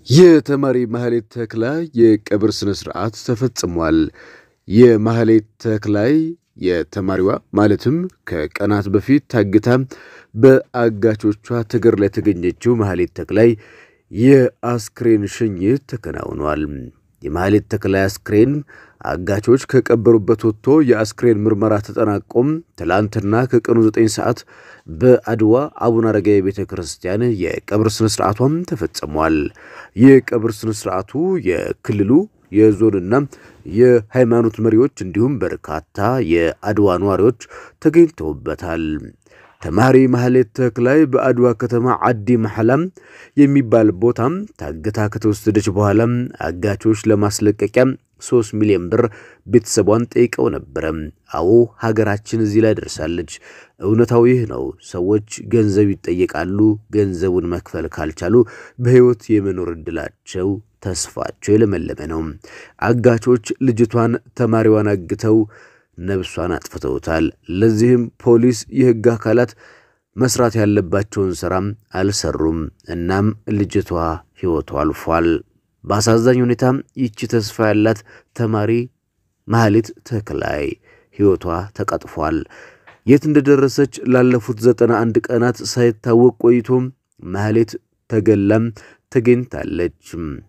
የተማሪ ማህሌት ተክላይ የቀብር ስነ ስርዓት ተፈጽሟል። የማህሌት ተክላይ የተማሪዋ ማለትም ከቀናት በፊት ታግታ በአጋቾቿ ተገድላ የተገኘችው ማህሌት ተክላይ የአስክሬን ሽኝት ተከናውኗል። የማህሌት ተክላይ አስክሬን አጋቾች ከቀበሩበት ወጥቶ የአስክሬን ምርመራ ተጠናቆም ትላንትና ከቀኑ 9 ሰዓት በአድዋ አቡነ አረጋዊ ቤተ ክርስቲያን የቀብር ስነ ስርዓቷም ተፈጽሟል። የቀብር ስነ ስርዓቱ የክልሉ የዞንና የሃይማኖት መሪዎች እንዲሁም በርካታ የአድዋ ነዋሪዎች ተገኝተውበታል። ተማሪ ማህሌት ተክላይ በአድዋ ከተማ አዲ መሐላም የሚባል ቦታም ታግታ ከተወሰደች በኋላ አጋቾች ለማስለቀቂያ ሶስት ሚሊዮን ብር ቤተሰቧን ጠይቀው ነበረ። አዎ ሀገራችን እዚህ ላይ ደርሳለች። እውነታው ይህ ነው። ሰዎች ገንዘብ ይጠየቃሉ። ገንዘቡን መክፈል ካልቻሉ በሕይወት የመኖር ዕድላቸው ተስፋቸው የለመለመ ነው። አጋቾች ልጅቷን ተማሪዋን አግተው ነብሷን አጥፍተውታል። ለዚህም ፖሊስ፣ የሕግ አካላት መስራት ያለባቸውን ሥራም አልሰሩም። እናም ልጅቷ ሕይወቷ አልፏል። በአሳዛኝ ሁኔታ ይቺ ተስፋ ያላት ተማሪ ማህሌት ተክላይ ሕይወቷ ተቀጥፏል። የት እንደደረሰች ላለፉት ዘጠና አንድ ቀናት ሳይታወቅ ቆይቶ ማህሌት ተገላም ተገኝታለች።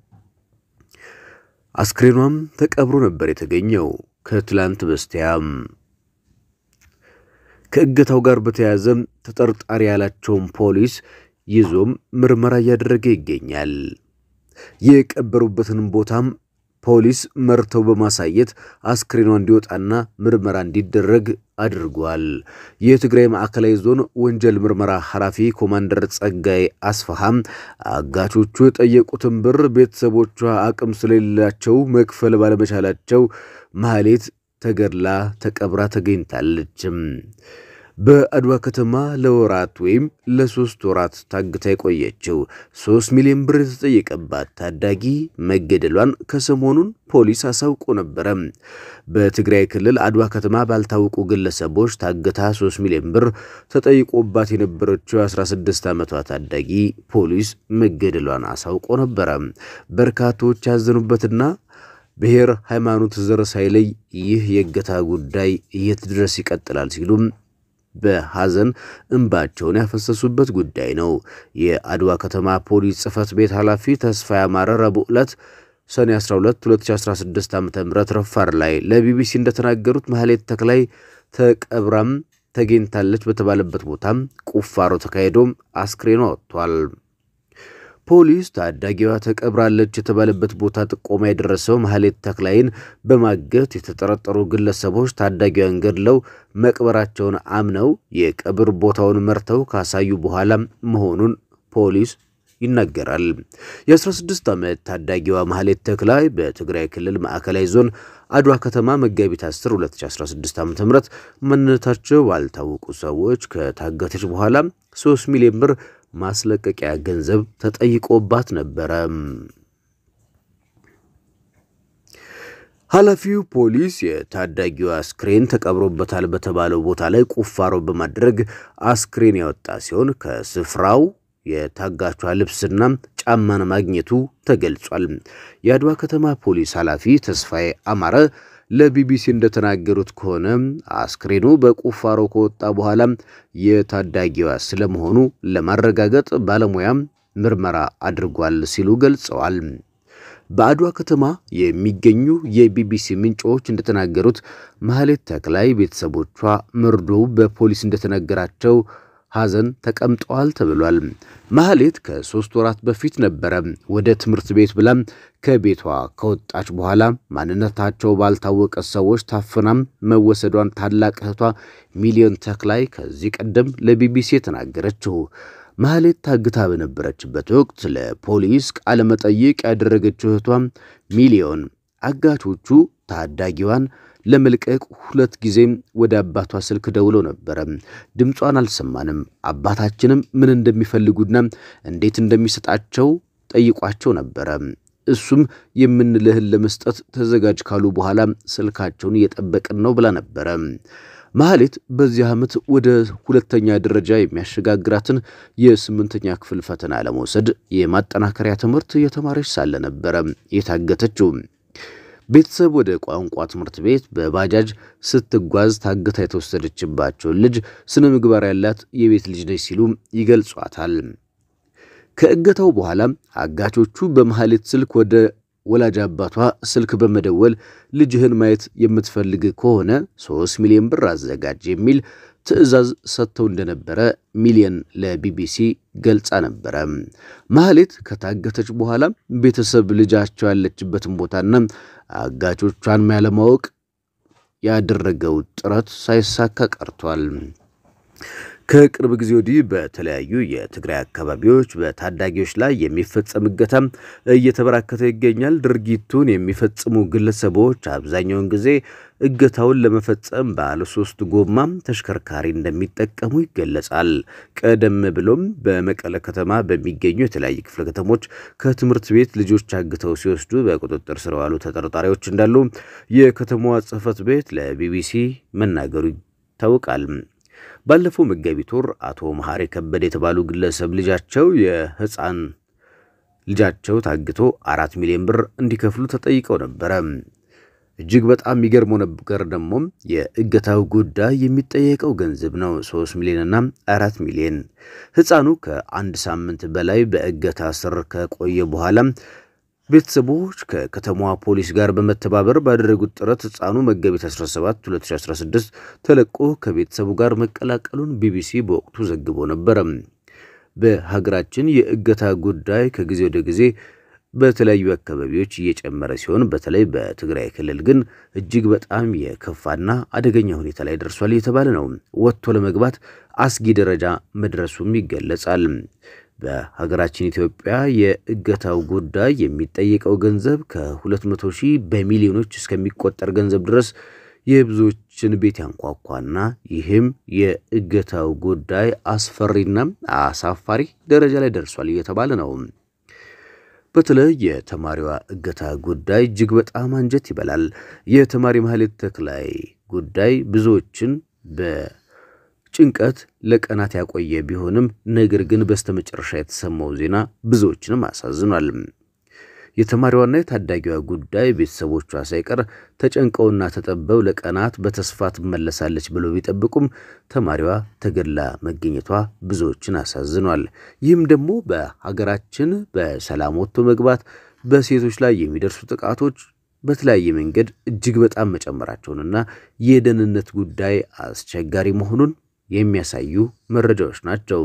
አስክሬኗም ተቀብሮ ነበር የተገኘው ከትላንት በስቲያም። ከእገታው ጋር በተያያዘ ተጠርጣሪ ያላቸውን ፖሊስ ይዞም ምርመራ እያደረገ ይገኛል። የቀበሩበትንም ቦታም ፖሊስ መርተው በማሳየት አስክሬኗ እንዲወጣና ምርመራ እንዲደረግ አድርጓል። የትግራይ ማዕከላዊ ዞን ወንጀል ምርመራ ኃላፊ ኮማንደር ጸጋይ አስፋሃም አጋቾቹ የጠየቁትን ብር ቤተሰቦቿ አቅም ስለሌላቸው መክፈል ባለመቻላቸው ማህሌት ተገድላ ተቀብራ ተገኝታለች። በአድዋ ከተማ ለወራት ወይም ለሶስት ወራት ታግታ የቆየችው ሶስት ሚሊዮን ብር የተጠየቀባት ታዳጊ መገደሏን ከሰሞኑን ፖሊስ አሳውቆ ነበረ። በትግራይ ክልል አድዋ ከተማ ባልታወቁ ግለሰቦች ታግታ 3 ሚሊዮን ብር ተጠይቆባት የነበረችው 16 ዓመቷ ታዳጊ ፖሊስ መገደሏን አሳውቆ ነበረ። በርካቶች ያዘኑበትና ብሔር፣ ሃይማኖት፣ ዘር ሳይለይ ይህ የእገታ ጉዳይ የት ድረስ ይቀጥላል ሲሉም በሐዘን እንባቸውን ያፈሰሱበት ጉዳይ ነው። የአድዋ ከተማ ፖሊስ ጽሕፈት ቤት ኃላፊ ተስፋ ያማረ ረቡዕ ዕለት ሰኔ 12 2016 ዓ ም ረፋር ላይ ለቢቢሲ እንደተናገሩት ማህሌት ተክላይ ተቀብራም ተገኝታለች በተባለበት ቦታም ቁፋሮ ተካሂዶ አስክሬኗ ወጥቷል። ፖሊስ ታዳጊዋ ተቀብራለች የተባለበት ቦታ ጥቆማ የደረሰው ማህሌት ተክላይን በማገት የተጠረጠሩ ግለሰቦች ታዳጊዋን ገድለው መቅበራቸውን አምነው የቀብር ቦታውን መርተው ካሳዩ በኋላ መሆኑን ፖሊስ ይናገራል። የ16 ዓመት ታዳጊዋ ማህሌት ተክላይ በትግራይ ክልል ማዕከላዊ ዞን አድዋ ከተማ መጋቢት 10 2016 ዓ ም ማንነታቸው ባልታወቁ ሰዎች ከታገተች በኋላ 3 ሚሊዮን ብር ማስለቀቂያ ገንዘብ ተጠይቆባት ነበረ። ኃላፊው ፖሊስ የታዳጊዋ አስክሬን ተቀብሮበታል በተባለው ቦታ ላይ ቁፋሮ በማድረግ አስክሬን ያወጣ ሲሆን ከስፍራው የታጋቿ ልብስና ጫማን ማግኘቱ ተገልጿል። የአድዋ ከተማ ፖሊስ ኃላፊ ተስፋዬ አማረ ለቢቢሲ እንደተናገሩት ከሆነ አስክሬኑ በቁፋሮ ከወጣ በኋላ የታዳጊዋ ስለመሆኑ ለማረጋገጥ ባለሙያም ምርመራ አድርጓል ሲሉ ገልጸዋል። በአድዋ ከተማ የሚገኙ የቢቢሲ ምንጮች እንደተናገሩት ማህሌት ተክላይ ቤተሰቦቿ መርዶው በፖሊስ እንደተነገራቸው ሐዘን ተቀምጠዋል ተብሏል። ማህሌት ከሶስት ወራት በፊት ነበረ ወደ ትምህርት ቤት ብላ ከቤቷ ከወጣች በኋላ ማንነታቸው ባልታወቀ ሰዎች ታፍናም መወሰዷን ታላቅ እህቷ ሚሊዮን ተክላይ ከዚህ ቀደም ለቢቢሲ የተናገረችው። ማህሌት ታግታ በነበረችበት ወቅት ለፖሊስ ቃለ መጠይቅ ያደረገችው እህቷ ሚሊዮን አጋቾቹ ታዳጊዋን ለመልቀቅ ሁለት ጊዜም ወደ አባቷ ስልክ ደውለው ነበረ። ድምጿን አልሰማንም። አባታችንም ምን እንደሚፈልጉና እንዴት እንደሚሰጣቸው ጠይቋቸው ነበረ። እሱም የምንልህን ለመስጠት ተዘጋጅ ካሉ በኋላ ስልካቸውን እየጠበቅን ነው ብላ ነበረ። ማህሌት በዚህ ዓመት ወደ ሁለተኛ ደረጃ የሚያሸጋግራትን የስምንተኛ ክፍል ፈተና ለመውሰድ የማጠናከሪያ ትምህርት የተማረች ሳለ ነበረ የታገተችው። ቤተሰብ ወደ ቋንቋ ትምህርት ቤት በባጃጅ ስትጓዝ ታግታ የተወሰደችባቸውን ልጅ ስነ ምግባር ያላት የቤት ልጅ ነች ሲሉ ይገልጿታል። ከእገታው በኋላ አጋቾቹ በማህሌት ስልክ ወደ ወላጅ አባቷ ስልክ በመደወል ልጅህን ማየት የምትፈልግ ከሆነ ሶስት ሚሊዮን ብር አዘጋጅ የሚል ትዕዛዝ ሰጥተው እንደነበረ ሚሊየን ለቢቢሲ ገልጻ ነበረ። ማህሌት ከታገተች በኋላ ቤተሰብ ልጃቸው ያለችበትን ቦታና አጋቾቿን ያለማወቅ ያደረገው ጥረት ሳይሳካ ቀርቷል። ከቅርብ ጊዜ ወዲህ በተለያዩ የትግራይ አካባቢዎች በታዳጊዎች ላይ የሚፈጸም እገታ እየተበራከተ ይገኛል። ድርጊቱን የሚፈጽሙ ግለሰቦች አብዛኛውን ጊዜ እገታውን ለመፈጸም ባለ ሶስት ጎማም ተሽከርካሪ እንደሚጠቀሙ ይገለጻል። ቀደም ብሎም በመቀለ ከተማ በሚገኙ የተለያዩ ክፍለ ከተሞች ከትምህርት ቤት ልጆች አግተው ሲወስዱ በቁጥጥር ስር የዋሉ ተጠርጣሪዎች እንዳሉ የከተማዋ ጽሕፈት ቤት ለቢቢሲ መናገሩ ይታወቃል። ባለፈው መጋቢት ወር አቶ መሐሪ ከበደ የተባሉ ግለሰብ ልጃቸው የህፃን ልጃቸው ታግቶ አራት ሚሊዮን ብር እንዲከፍሉ ተጠይቀው ነበረ። እጅግ በጣም የሚገርመው ነገር ደግሞ የእገታው ጉዳይ የሚጠየቀው ገንዘብ ነው። ሶስት ሚሊዮንና አራት ሚሊዮን ህፃኑ ከአንድ ሳምንት በላይ በእገታ ስር ከቆየ በኋላ ቤተሰቦች ከከተማዋ ፖሊስ ጋር በመተባበር ባደረጉት ጥረት ህፃኑ መጋቢት 17 2016 ተለቆ ከቤተሰቡ ጋር መቀላቀሉን ቢቢሲ በወቅቱ ዘግቦ ነበረ። በሀገራችን የእገታ ጉዳይ ከጊዜ ወደ ጊዜ በተለያዩ አካባቢዎች እየጨመረ ሲሆን በተለይ በትግራይ ክልል ግን እጅግ በጣም የከፋና አደገኛ ሁኔታ ላይ ደርሷል እየተባለ ነው። ወጥቶ ለመግባት አስጊ ደረጃ መድረሱም ይገለጻል። በሀገራችን ኢትዮጵያ የእገታው ጉዳይ የሚጠየቀው ገንዘብ ከ200 ሺህ በሚሊዮኖች እስከሚቆጠር ገንዘብ ድረስ የብዙዎችን ቤት ያንኳኳና ይህም የእገታው ጉዳይ አስፈሪና አሳፋሪ ደረጃ ላይ ደርሷል እየተባለ ነው። በተለይ የተማሪዋ እገታ ጉዳይ እጅግ በጣም አንጀት ይበላል። የተማሪ ማህሌት ተክላይ ጉዳይ ብዙዎችን በጭንቀት ለቀናት ያቆየ ቢሆንም ነገር ግን በስተመጨረሻ የተሰማው ዜና ብዙዎችንም አሳዝኗል። የተማሪዋና የታዳጊዋ ጉዳይ ቤተሰቦቿ ሳይቀር ተጨንቀውና ተጠበው ለቀናት በተስፋ ትመለሳለች ብለው ቢጠብቁም ተማሪዋ ተገድላ መገኘቷ ብዙዎችን አሳዝኗል። ይህም ደግሞ በሀገራችን በሰላም ወጥቶ መግባት፣ በሴቶች ላይ የሚደርሱ ጥቃቶች በተለያየ መንገድ እጅግ በጣም መጨመራቸውንና የደህንነት ጉዳይ አስቸጋሪ መሆኑን የሚያሳዩ መረጃዎች ናቸው።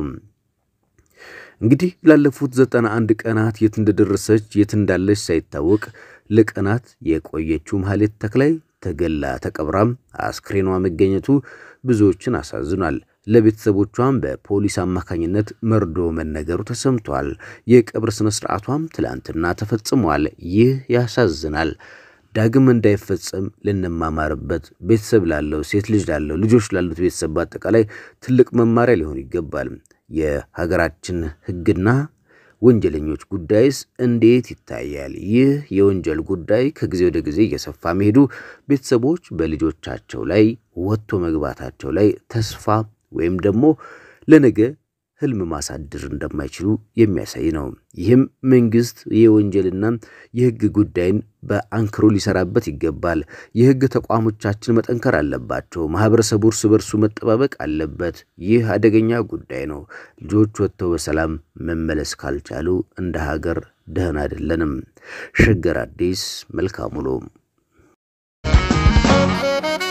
እንግዲህ ላለፉት ዘጠና አንድ ቀናት የት እንደደረሰች የት እንዳለች ሳይታወቅ ለቀናት የቆየችው ማህሌት ተክላይ ተገላ ተቀብራም አስክሬኗ መገኘቱ ብዙዎችን አሳዝኗል። ለቤተሰቦቿም በፖሊስ አማካኝነት መርዶ መነገሩ ተሰምቷል። የቀብር ስነ ስርዓቷም ትላንትና ተፈጽሟል። ይህ ያሳዝናል። ዳግም እንዳይፈጸም ልንማማርበት ቤተሰብ ላለው ሴት ልጅ ላለው ልጆች ላሉት ቤተሰብ በአጠቃላይ ትልቅ መማሪያ ሊሆን ይገባል። የሀገራችን ሕግና ወንጀለኞች ጉዳይስ እንዴት ይታያል? ይህ የወንጀል ጉዳይ ከጊዜ ወደ ጊዜ እየሰፋ መሄዱ ቤተሰቦች በልጆቻቸው ላይ ወጥቶ መግባታቸው ላይ ተስፋ ወይም ደግሞ ለነገ ህልም ማሳደር እንደማይችሉ የሚያሳይ ነው። ይህም መንግስት የወንጀልና የህግ ጉዳይን በአንክሮ ሊሰራበት ይገባል። የህግ ተቋሞቻችን መጠንከር አለባቸው። ማህበረሰቡ እርስ በርሱ መጠባበቅ አለበት። ይህ አደገኛ ጉዳይ ነው። ልጆች ወጥተው በሰላም መመለስ ካልቻሉ እንደ ሀገር ደህን አይደለንም። ሸገር አዲስ መልካም ውሎ